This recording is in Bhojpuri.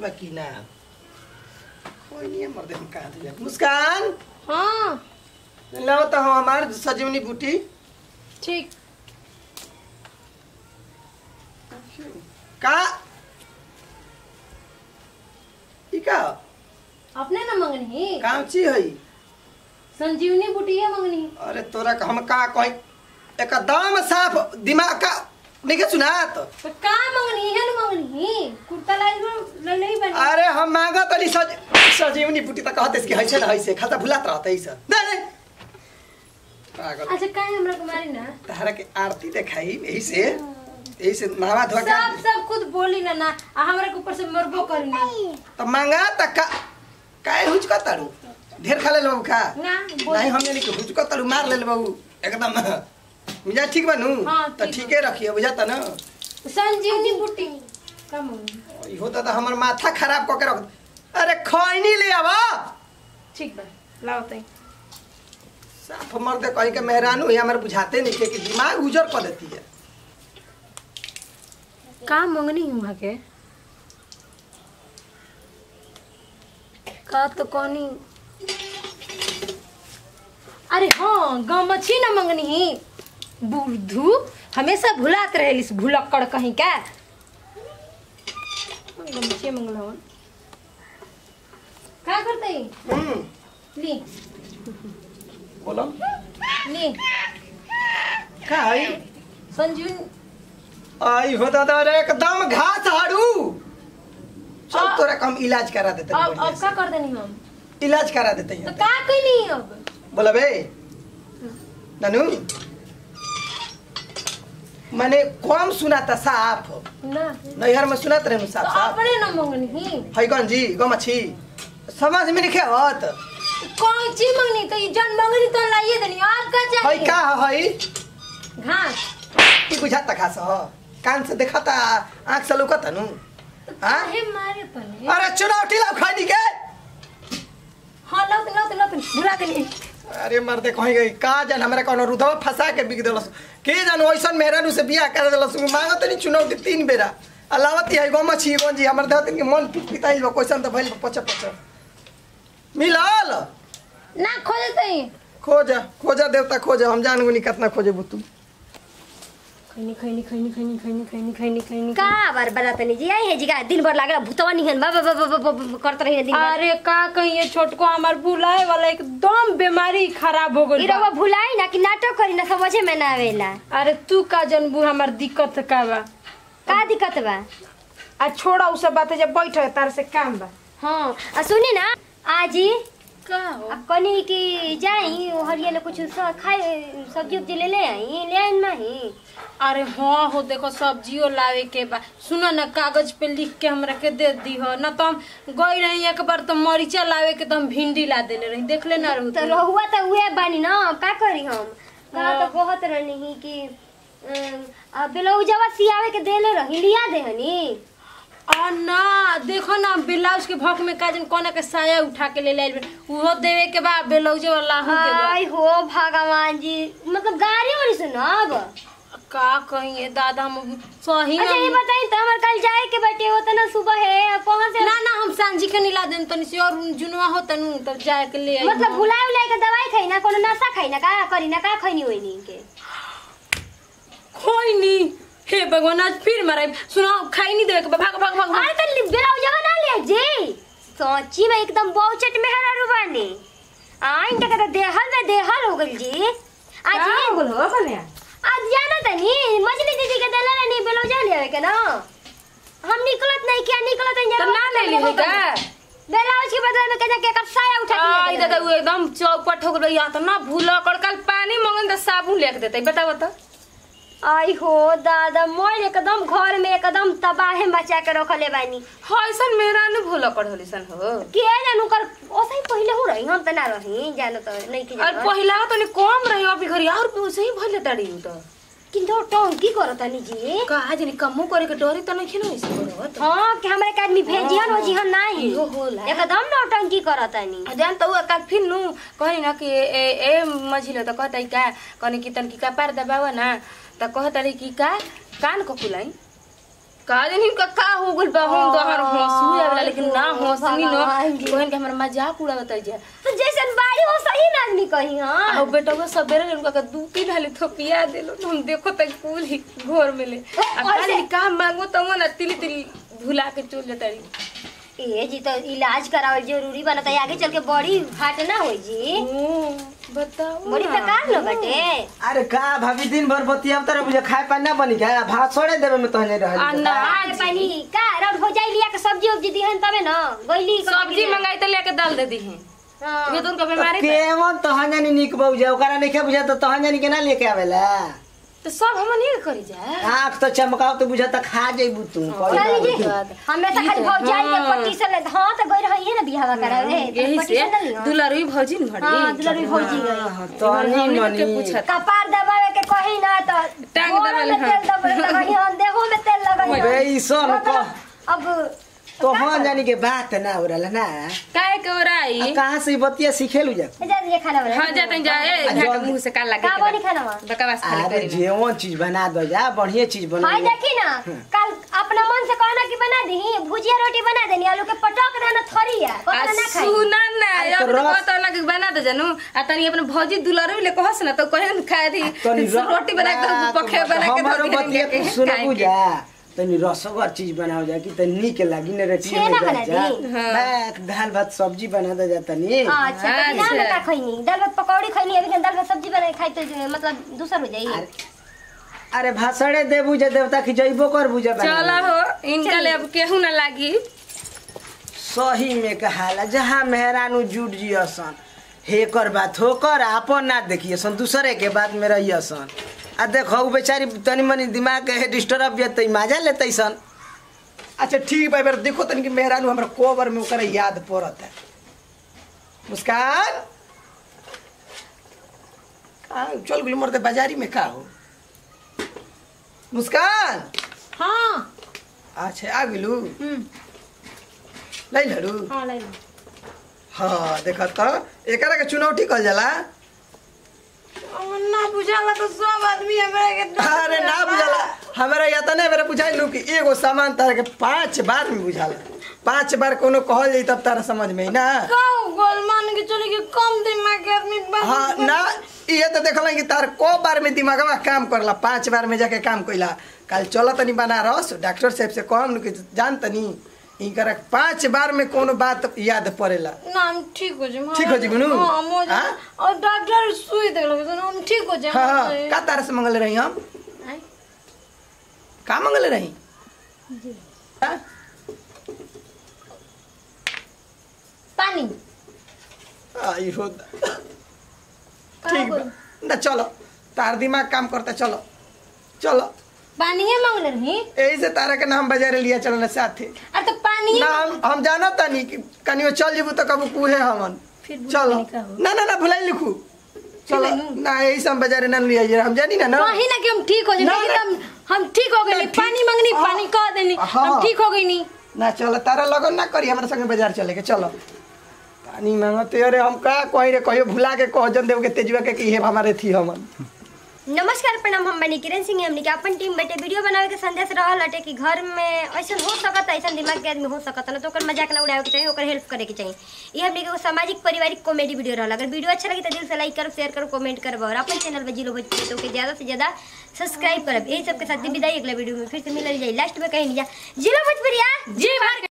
बा कि ना कोई नहीं है मर्दे हम कहाँ थे मुस्कान हाँ लाओ तो हम हमार सजीवनी बूटी ठीक का ई का अपने ना मंगनी काम ची है संजीवनी बुटिया मंगनी अरे तोरा का हम का कहीं एकदम साफ दिमाग का नहीं सुनात तो का मंगनी है ना मंगनी कुर्ता लाई ले ले बनी अरे हम मांगा तनी सज सजीवनी बूटी तक कहते इसकी हैसे ना हैसे खाता भुलात रहते ही सब दे दे पागल अच्छा काहे हमरा कुमारी ना तारा के आरती देखाई यही से यही से नहावा धोआ सब के सब खुद बोली ना ना आ हमरा के ऊपर से मरबो करी ना तो मांगा तक का काहे हुच का तारू ढेर खा ले लो का ना बोल नहीं हमने नहीं हुच का तारू मार ले लो एकदम मिजा ठीक बनू हाँ, तो ठीक ठीके रखिए बुझाता ना संजीवनी बुटी का मंगनी इहो तो हमर माथा खराब क के रख अरे खैनी ले आवा ठीक बा लाओ तई साफ मर्दे कहीं के मेहरानू ही हमारे बुझाते नहीं के कि दिमाग उजर कर देती है का मंगनी हुआ के का तो कहनी अरे हाँ गमछी न मंगनी ही बुद्धू हमेशा भुलात रहेलिस भुलक्कड़ कहीं का गमछी मंगलवन का करते हम्म ली बोलो ली का है संजीवन आई हो दादा रे एकदम घास हाड़ू चल आ- तोरा कम इलाज करा देते हैं अब बढ़िया अब से। का कर देनी हम इलाज करा देते तो हैं का कहीं अब बोला बे ननू मैंने कम सुना था साफ ना नैहर में सुनत रहे तो साफ साफ अपने न मंगनी ही फैगन जी गमछी समझ में नहीं आवत कौन चीज मंगनी तो ये जन मंगनी तो लाइए देनी आप का हई चाहिए का हई घास की बुझाता खास ह कान से देखता आंख से लुकता नु हाँ? काहे मारे तने अरे चुनौती लाओ खाई के हां लौट लौट लौट बुला के लिए अरे मर्दे कहीं गई का जान हमरा कोनो रुधवा फंसा के बिक देलस के जान ओइसन मेहरानू से बियाह कर देलस मांगत नहीं चुनौती तीन बेरा अलावती है गम छी गन जी हमर देहत के मन पित पिताई बा क्वेश्चन तो भइल पच पच मिलल ना खोजते ही खोजा खोजा देवता खोजा हम जान गुनी कितना खोजे बुतू खैनी खैनी खैनी खैनी खैनी खैनी खैनी खैनी का बार बनातनी जी आई है जी का दिन भर लागला भूतवा निहन बा बा बा बा- बा- बा- करत रही दिन भर अरे का कहिए छोटको हमार बुलाए वाला एकदम बीमारी खराब हो ई गई रउआ भुलाई ना कि नाटक करी ना समझे में ना आवेला अरे तू का जनबू हमार दिक्कत का बा का दिक्कत बा आ छोड़ा उ सब बातें जब बैठ तार से काम बा हाँ आ सुनी ना आजी का हो आ कनी कि जाई हरिया कुछ स- खाए सब्जी उब्जी ले ले आई ले आई नहीं अरे हाँ हो देखो सब्जियो लावे के बा सुनो ना कागज पे लिख के हमरा के दे दी हो ना तो हम गई रही एक बार तो मरीचा लावे के तो हम भिंडी ला देले रही देख ले ना रहू तो तू। रहुआ तो उहे बानी ना अब का करी हम कहा हाँ। तो कहत रहनी कि अम, आ ब्लाउजवा सियावे के देले रही लिया देहनी आ ना देखो ना ब्लाउज के भक में काजन कोना के साया उठा के ले लाइल उहो देवे के बा ब्लाउज वाला हूं के बा हाय हो भगवान जी मतलब गाड़ी वाली सुनब का कहिए दादा हम सही अच्छा ये हम- बताई तो हमार कल जाए के बटे हो ना सुबह है कहाँ से ना ना हम सांझी के निला देन तनी से और जुनवा हो तनु तब जाए के ले आई मतलब हम। भुलाए उलाए के दवाई खाई ना कोनो नशा खाई ना का करी ना का खैनी होई नी के खोई नी हे भगवान आज फिर मराई सुनो खाई नहीं देवे के बा, भाग भाग भाग भाग। अरे तो ब्लाउजवा ना ले जी सच्ची में एकदम बहुचट में हरारू बानी आइन तक तो देहल में देहल हो गइल जी आज का ये बोलो कने आज जाना तनी मछली दीदी के देला नहीं ब्लाउज ले के ना हम निकलत नहीं क्या निकलत नहीं तो ना ले ली का ब्लाउज के बदले में कहना के कर साया उठा के आई ले दादा दादा वो एकदम चौपट हो गई या तो ना भूला कर कल पानी मंगन तो साबुन लेके देते बता बता आई हो दादा मोर एकदम घर में एकदम तबाहे मचा के रखले बानी हईसन मेरा न भूला कर होली सन हो के जानू कर ओसही पहिले हो रही हम त ना रही जानो त नहीं के और जानो पहिला तो ने कम रही अभी घरी और भी वैसे ही भले तड़ी तो किंतु टोन की करत तनी जी का आज ने कमो करे के डरी तो नहीं खिनो इसे करत हां कि हमरे के आदमी भेजियन हो जी हम नहीं इहो होला। एकदम नौटंकी करत तनी जान तो का फिर नु कही ना कि ए ए मझिलो तो कहता का कहनी कि तन की का पार दबावा ना तो कहता रही कि का कान को खुलाई का जानी का का हो गइल बा हम तो हमार हंसी आवेला लेकिन ना हंसनी न भगवान जी। कोहन के हमरा मजाक उड़ावत जा तो जैसन बाड़ी हो सही ना आदमी कही हाँ आ बेटा वो सबेरे उनका का दू तीन हाली थपिया देलो हम देखो तक कुल ही घर में ले आ खाली का मांगो त ना तिली तिली भुला के चल जाता रही ए जी तो इलाज करावल जरूरी बनता है आगे चल के बड़ी फाट ना होई जी ओ बताओ बड़ी बेकार न बटे अरे का भाभी दिन भर बतिया तर मुझे खाए पानी ना बनी क्या भात छोड़े देवे में तो नहीं आ रह ना आज पानी का रौद हो जाई लिया के सब्जी उब्जी दिहन तबे न गइली सब्जी मंगाई त लेके डाल दे दी हैं हाँ। ये तो उनका बीमारी था। केवन तहन जानी निक बहु ओकरा नहीं बुझा तो तहन जानी केना लेके आवेला तो सब हम नहीं करी जा आँख तो चमकाओ तो बुझा तो खा जेबू तू चली जी हमें तो खाली भौजाई के हाँ। पट्टी से ले हां तो गई रही है ना बियाह करावे तो यही पट्टी से से नहीं हो दुलारी भौजी न भड़ी हां दुलरी भौजी गई तनी हमनी के मनी पूछत कपार दबावे के कही ना तो टांग गोड़ दबाले, में तेल दबावे लगाई हन देहो में तेल लगाई हन। बे ईसन कह अब तोहन जानी के बात ना हो रहा ना काहे के ओराई आ कहाँ से ई बतिया सीखेलू जा जा ये खाना बना हां जाते जा ए आ, घाट जल्दी। मुंह से का लागे का बनी खाना बा? बकवास खाली अरे करी जेवन चीज बना दो जा बढ़िया चीज बना हाय देखी ना कल अपना मन से कहना कि बना दी भुजिया रोटी बना देनी आलू के पटक देना थरिया आ कहना ना खाई सुना ना अरे अब तो तो रस- कहत लगे बना दे जानू आ तनी अपने भौजी दुलारी ले कहस ना तो कहे न खाए थी तनी र- रोटी बना के पखे बना के हमारो धर के बतिया लेके तू सुनबू खाएंगे। जा तनी रसगर चीज बनाओ जा कि तनी नीक लागी ने रोटी छेना में बना जा दी? बैक दाल भात सब्जी बना दे जा तनी अच्छा तो बिना में का खैनी दाल भात पकौड़ी खैनी अभी दाल भात सब्जी बना के खाई तो मतलब दूसर हो जाई अरे अरे भाषणे दे बुझे देवता की जइबो कर बुझे चलो हो इनका ले अब केहू ना लागी सही में कहाला जहाँ मेहरानू जुट जियसन हेकर बात होकर आपन ना देखियसन दूसरे के बात में रहियसन आ देखो उ बेचारी तनी मनी दिमाग के डिस्टर्ब जतई मजा लेतई सन अच्छा ठीक बा एबार देखो तनिक मेहरानू हमरा कोबर में ओकरा याद पड़त है मुस्कान कहाँ चल गेली मरते बाजारी में का हो मुस्कान हाँ अच्छा आ गेलू हम्म लै लड़ू हाँ ले लो हाँ देखा तो एकरा के चुनौती कहल जाला अब ना बुझाला तो सब आदमी हमरा के अरे ना बुझाला हमारा या तो नहीं मेरे बुझाई लू कि एगो सामान तारा के पांच बार में बुझाला पांच बार कोनो कहल जाई तब तारा समझ में आई ना काऊ गोल मान के चले कि कम दिमाग के आदमी बा- हाँ ना ये तो देखल कि तार को बार में दिमागवा काम करला पांच बार में जाके काम कइला कल चल तनी बनारस डॉक्टर साहब से कहम कि जान तनी इनकर पांच बार में कोनो बात याद पड़ेला ना हम ठीक हो जाए ठीक हो जाए, गुनू? हाँ मो जाए हाँ? और डॉक्टर सुई दे लगे तो हम ठीक हो जाए हाँ हाँ का तारा से मंगल रही हम आय। का मंगल रही हाँ? पानी आई हो ठीक बा ना चलो तार दिमाग काम करता चलो चलो पानी है मांगले रही यही से तारा के नाम बाजार लिया चलना साथे अरे तो पानी ना हम हम जाना तानी कि कनियो चल जेबू तो कबू कुहे हमन फिर भूल चलो जाने का हो। ना ना ना भुलाई लिखू चलो ना यही से हम बाजार ना लिया जे हम जानी ना ना कहीं ना कि हम ठीक हो जाए ना, लेकिन ना। हम हम ठीक हो गए ना, नहीं ठीक- पानी मांगनी हाँ। पानी कह देनी हाँ। हम ठीक हो गई नहीं ना चलो तारा लगन ना करी हमारे संगे बाजार चले के चलो पानी मांगते अरे हम का कहीं रे कहियो भुला के कह जन देव के तेजुआ के कि हे हमारे थी हमन नमस्कार प्रणाम हम बनी किरण सिंह हमने के अपन टीम बेटे वीडियो बनावे के संदेश रहल हटे कि घर में ऐसा हो सकत ऐसा दिमाग के आदमी हो सकत ना तो ओकर मजाक ना उड़ावे के चाहिए ओकर हेल्प करे के चाहिए ये हमने के एगो सामाजिक पारिवारिक कॉमेडी वीडियो रहल अगर वीडियो अच्छा लगे तो दिल से लाइक करो शेयर करो कमेंट करो और अपन चैनल पर जिलो भोजपुरी तो के ज्यादा से ज्यादा सब्सक्राइब करब यही सबके साथ विदाई अगला वीडियो में फिर से मिलल जाए लास्ट में कहीं नहीं जा जिलो भोजपुरिया जी भर